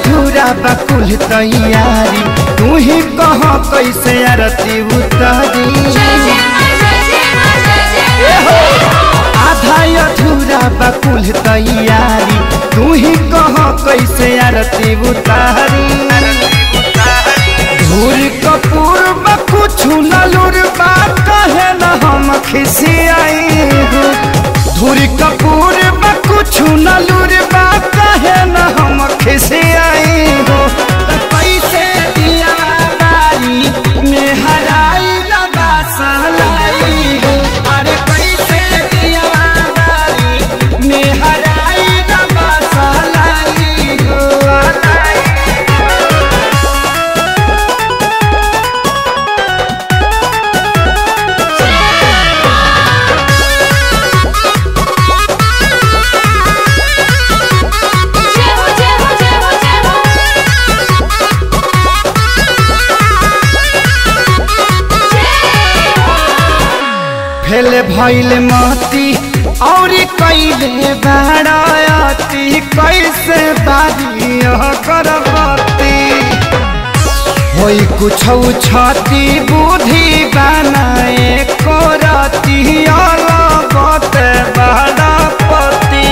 अधूरा बकुल तैयारी तू ही कह कैसे आरती उतारी आधा अधूरा बकुल तैयारी तू ही कह कैसे आरती उतारी धूल कपूर बकुछु ललुर बा कहे न हम खिसियाई हूँ धूल कपूर बकुछु ललुर बा कहे न हम खिसियाई हूँ त कैसे दिया बारी में हराई लबा सहलाई हूँ अरे कैसे दिया बारी में हराई लबा सहलाई हूँ फेले भैले मती और कैले बाड़ती कैसे बारी करबती होई कुछ छती बुद्धि बनाए करती अलगत बाड़पति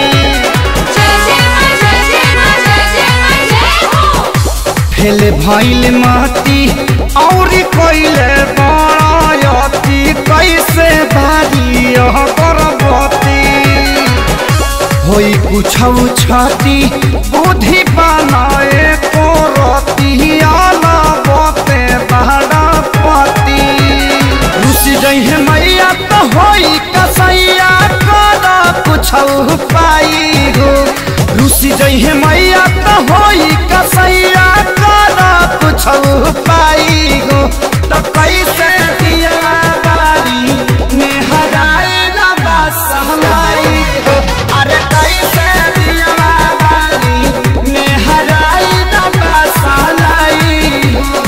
फेले भैले मती और कैले बाड़ती कैसे बारी करबती होई कुछ छती बुद्धि बनाए करती अलगते बाड़पति रुसि जइहे मैया तो होई कसैया कर कुछ पाई हो रुसि जइहे मैया तो होई कसैया कर कुछ पाई हो तो कैसे दिया बारी में हराए लबा सहलाई हो अरे कैसे दिया बारी में हराए लबा सहलाई हो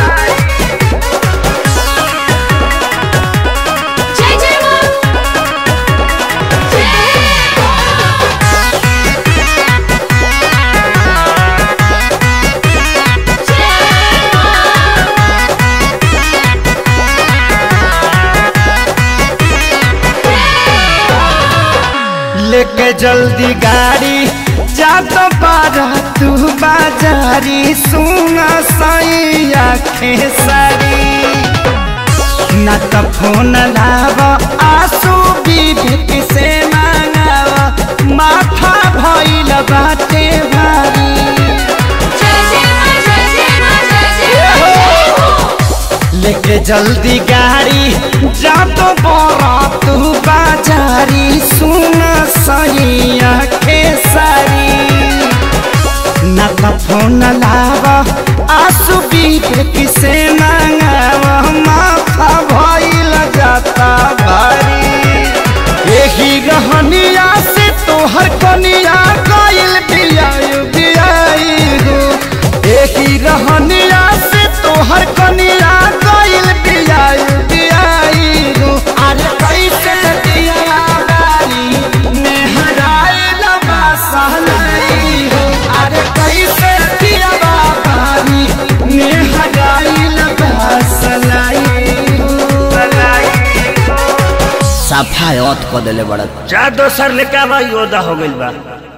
लेके जल्दी गाड़ी जा तो बारा तू बाजारी सुना साई आँखें सारी न तो फोन लाव आंसू विवेक से मांगाव माथा भइल बाटे भारी लेके जल्दी गाड़ी जा तो बोरा तू बाजारी सुना सही आँखें सारी न तो फोन लावा आंसू विवेक से मांगावा माथा भइल जाता भारी एही रहनिया से तोहर कनिया गइल बियायु बियाई हो एही रहनिया से तोहर कनिया गइल बियायु बियाई हो अरे कैसे दिया बारी में हराए लबा सहलाई हो अरे कैसे दिया बारी में हराए लबा सहलाई हो सफा अत क देले बड़ा जा दोसर लेके आवा योदा हो गइल बा